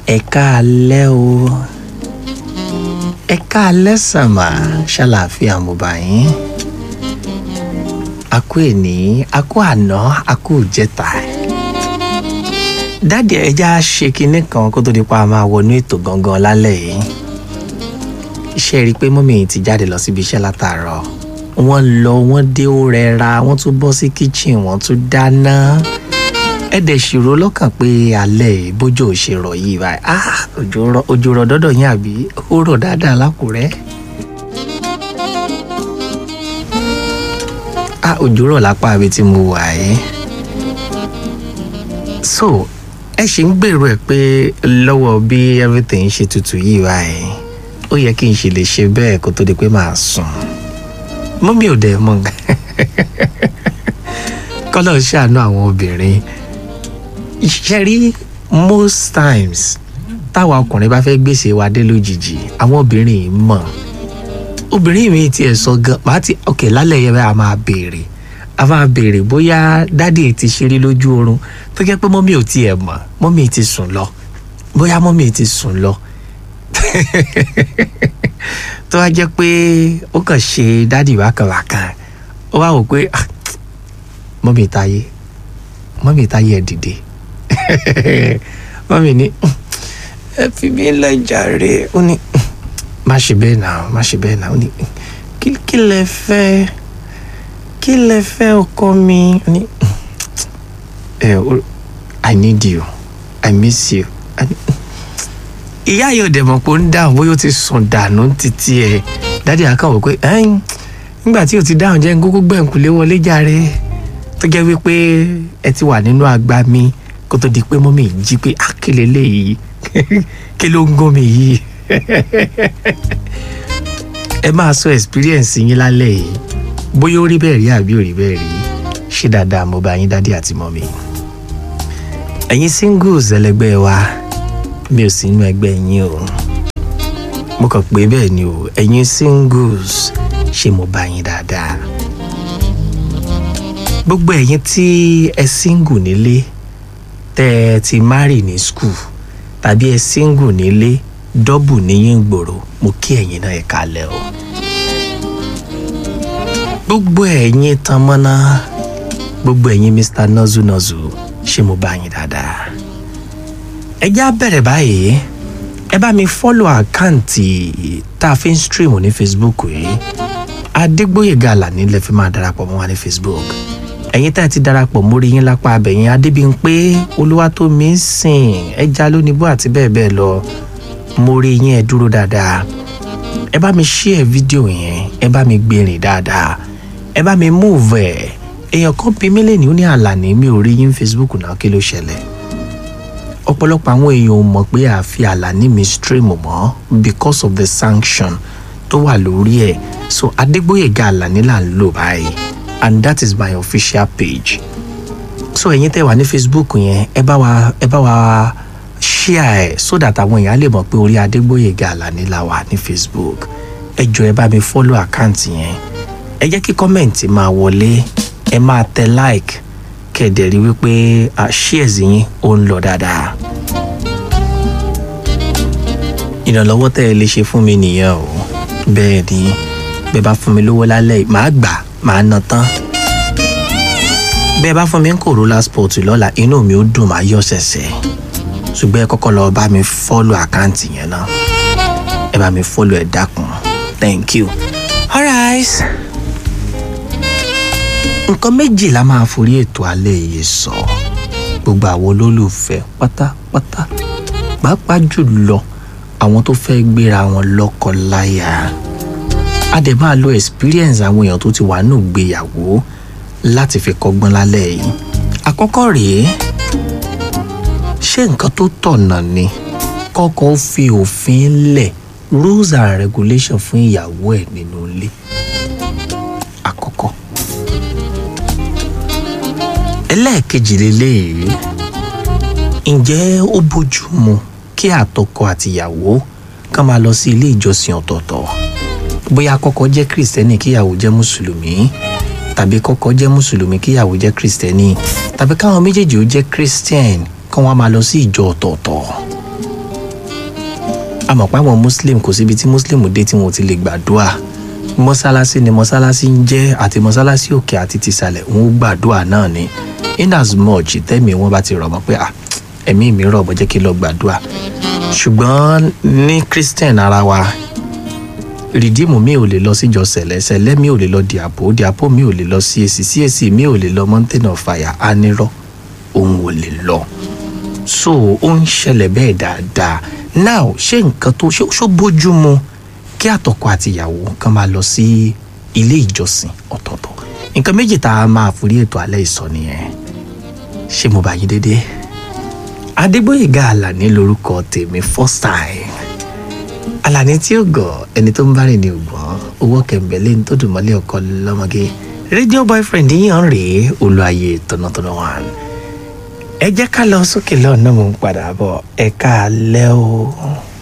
ẹ káalẹ́ o ẹ káalẹ́ sàmà ṣàlàáfíà mo bá yín a kú èní a kú àná a kú ìjẹta dáàdì ẹja ṣe kinní kan kó tó di pa máa wọnú ètò gangan lálẹ́ yìí iṣẹ́ rí i pé mọ́mí yìí ti jáde lọ síbi iṣẹ́ látàárọ̀ wọ́n lọ wọ́n dé ó rẹra wọ́n tún bọ́ sí kíchìn wọ́n tún dáná ẹ̀dẹ̀ ṣòro lọ́kàn pé alẹ́ bójú ò ṣe rọ̀ yìí báyìí ah òjò rọ̀ òjò rọ̀ dọ́dọ̀ yín àbí ó rọ̀ dáadáa lákùrẹ́. ah òjò rọ̀ lápá ibi tí mo wà yìí. so ẹ ṣì ń gbèrò ẹ pé lọ́wọ́ bí everything ṣe tutù yìí báyìí ó yẹ kí n ṣe lè ṣe bẹ́ẹ̀ kó tó di pé màá sùn mọ́mí ò dẹ̀ mọ̀ kọ́lọ́ ṣàánú àwọn obìnrin ṣe rí most times táwa ọkùnrin bá fẹ́ gbèsè wa dé lójijì àwọn obìnrin yìí mọ̀ obìnrin mi tiẹ̀ sọ gan màá ti ok lálẹ́ yẹn a máa béèrè a máa béèrè bóyá dádì ti ṣeré lójú oorun tó jẹ́ pé mọ́mí ò tiẹ̀ mọ̀ mọ́mí ti sùn lọ bóyá mọ́mí ti sùn lọ tó wá jẹ́ pé ó kàn ṣe dádì wákàwákàn ó wá wò pé ah, mọ́mí táyé mọ́mí táyé ẹ̀ dìde mọ́mí ní ẹ fi mí lẹ̀ jàre ó ní má ṣe bẹ́ẹ̀ náà má ṣe bẹ́ẹ̀ náà ó ní kí kí lẹ fẹ́ kí lẹ fẹ́ ọkọ mi ó ní ẹ I need you I miss you ìyá yóò dẹ̀ mọ̀ pé ó ń dáhùn bóyá ó ti sùn dànù títí ẹ̀ dádì àkàwọ̀ pé ẹ̀yìn nígbà tí o ti dáhùn jẹ́ gógó gbẹ̀ǹkulé wọlé jàre tó jẹ́ wípé ẹ ti wà nínú àgbà mi kó tó di pé mọ́mí jí pé àkèlè léyìí kí ló ń gún mi yìí ẹ máa sọ experience yín lálẹ́ yìí bóyá ó rí bẹ́ẹ̀ rí àbí ò rí bẹ́ẹ̀ rí ṣé dáadáa mo bá yín dádì àti mọ́mí ẹ̀yin singles ẹlẹgbẹ́ wa mi ò sí inú ẹgbẹ́ yín o mo kàn pé bẹ́ẹ̀ ni o ẹ̀yin singles ṣé mo bá yín dáadáa gbogbo ẹ̀yin tí ẹ single nílé tẹ́ ẹ ti marry ní school tàbí ẹ single nílé dọ́bù níyìn gbòòrò mo kí ẹ̀yin náà ẹ kalẹ̀ o gbogbo ẹ̀yin tanmọ́ná gbogbo ẹ̀yin Mr. Nozu Nozu ṣé mo bá yín dáadáa ẹ já bẹ̀rẹ̀ báyìí ẹ bá mi fọ́lọ̀ àkáǹtì tá a fi ń stream ní Facebook yìí Adégbóyèga Àlàní lè fi máa darapọ̀ mọ́ wa ní Facebook ẹ̀yin tá ẹ ti darapọ̀ mórí yín lápá abẹ̀yìn Adébímpé Olúwatómisìn ẹja lónìbó àti bẹ́ẹ̀ bẹ́ẹ̀ lọ mórí yín ẹ dúró dáadáa ẹ bá mi share fídíò yẹn ẹ bá mi gbèrìn dáadáa ẹ bá mi move ẹ èèyàn kan bí mílíọ̀nù ní Àlàní mi ò rí yín Facebook náà kí ló ṣẹlẹ̀ ọ̀pọ̀lọpọ̀ àwọn èèyàn ò mọ̀ pé àfi Àlàní mi stream mọ́ because of the sanction tó wà lórí ẹ̀ so Adégbóyèga Àlàní là ń lò báyìí and that is my official page so ẹ̀yin tẹ́ wà ní Facebook yẹn ẹ bá wa ẹ bá wa share ẹ̀ so that àwọn èèyàn lè mọ̀ pé orí Adégbóyèga Àlàní la wà ní Facebook ẹ jọ ẹ bá mi follow àkáǹtì yẹn ẹ jẹ́ kí kọ́mẹ̀ntì máa wọlé ẹ máa tẹ like kẹ̀dẹ̀ rí wípé shares yín ó ń lọ dáadáa. ìrànlọ́wọ́ tẹ́ ẹ lè ṣe fún mi nìyẹn o bẹ́ẹ̀ ni bẹ́ẹ̀ bá fún mi lówó lálẹ́ yìí màá gbà màá ná tán. bẹ́ẹ̀ bá fún mi ń Corolla Sport lọ́la inú mi ó dùn màá yọ̀ ṣẹ̀ṣẹ̀ ṣùgbọ́n ẹ kọ́kọ́ lọ bá mi fọ́lù àkáǹtì yẹn náà ẹ bá mi fọ́lù ẹ̀ dákun thank you. alright nǹkan méjì la máa forí ètò alẹ́ yìí sọ gbogbo àwọn olólùfẹ́ pátápátá pàápàá jùlọ àwọn tó fẹ́ gbéra wọn lọ́kọ láya a dẹ̀ máa lo experience àwọn èèyàn tó ti wà nù gbéyàwó láti fi kọ́gbọ́n lálẹ́ yìí àkọ́kọ́ rèé ṣé nǹkan tó tọ̀nà ni kọ́kọ́ fi òfin lẹ̀ rules and regulations fún ìyàwó ẹ̀ nínú ilé àkọ́kọ́ ẹlẹ́ẹ̀kejì lélẹ́yìí ǹjẹ́ ó bójú mu kí àtọkọ àtìyàwó kán máa lọ sí ilé ìjọsìn ọ̀tọ̀ọ̀tọ̀ bóyá kọ́kọ́ jẹ́ kìrìsìtẹ́nì kíyàwó jẹ́ mùsùlùmí tàbí kọ́kọ́ jẹ́ mùsùlùmí kíyàwó jẹ́ kìrìsìtẹ́nì tàbí káwọn méjèèjì ó jẹ́ christian kán wá máa lọ sí ìjọ ọ̀tọ̀ọ̀tọ̀ àmọ́ pé àwọn muslim kò síbi tí muslim dé tí wọn ò ti lè gbàdúrà mọ́sálásí ni mọ́sálásí ń jẹ́ àti mọ́sálásí òkè àti tìsàlẹ̀ wọn ó gbàdúrà náà ni in as much tẹ́mi wọn bá ti rọ̀ mọ́ pé ah ẹ̀mí mi rọ̀ bọ́ jẹ́ kí n lọ gbàdúrà ṣùgbọ́n ní christian ara wa rìdíìmù mi ò lè lọ síjọ sẹ̀lẹ̀ sẹ̀lẹ̀ mi ò lè lọ dìàpò dìàpò mi ò lè lọ sí èsì sí èsì mi ò lè lọ mountain of fire anírọ̀ òun ò lè lọ so ó ń ṣẹlẹ̀ bẹ́ẹ̀ dáadáa now ṣé nǹkan tó ṣó ṣó bójú mu kí àtọkọ àti ìyàwó kan máa lọ sí ilé ìjọsìn ọ̀tọ̀ọ̀tọ̀ nǹkan méjì tá a máa forí ètò alẹ́ ìsọ nìyẹn ṣé mo bá yín dédé adégbòyèga àlàní lorúkọ tèmi first time àlàní tí ó gọ̀ ẹni tó ń bá rìn ní ògbọ́n owó kẹ̀mbẹ́lẹ́ ní tó dùn mọ́lẹ̀ ọkọ lọ́mọge rédíò boyfriend yíyan rèé olùayé tọ̀nàtọ̀nà one ẹ jẹ́ ká lọ sókè lọ́nà mò ń padà bọ̀ ẹ káalẹ́ o.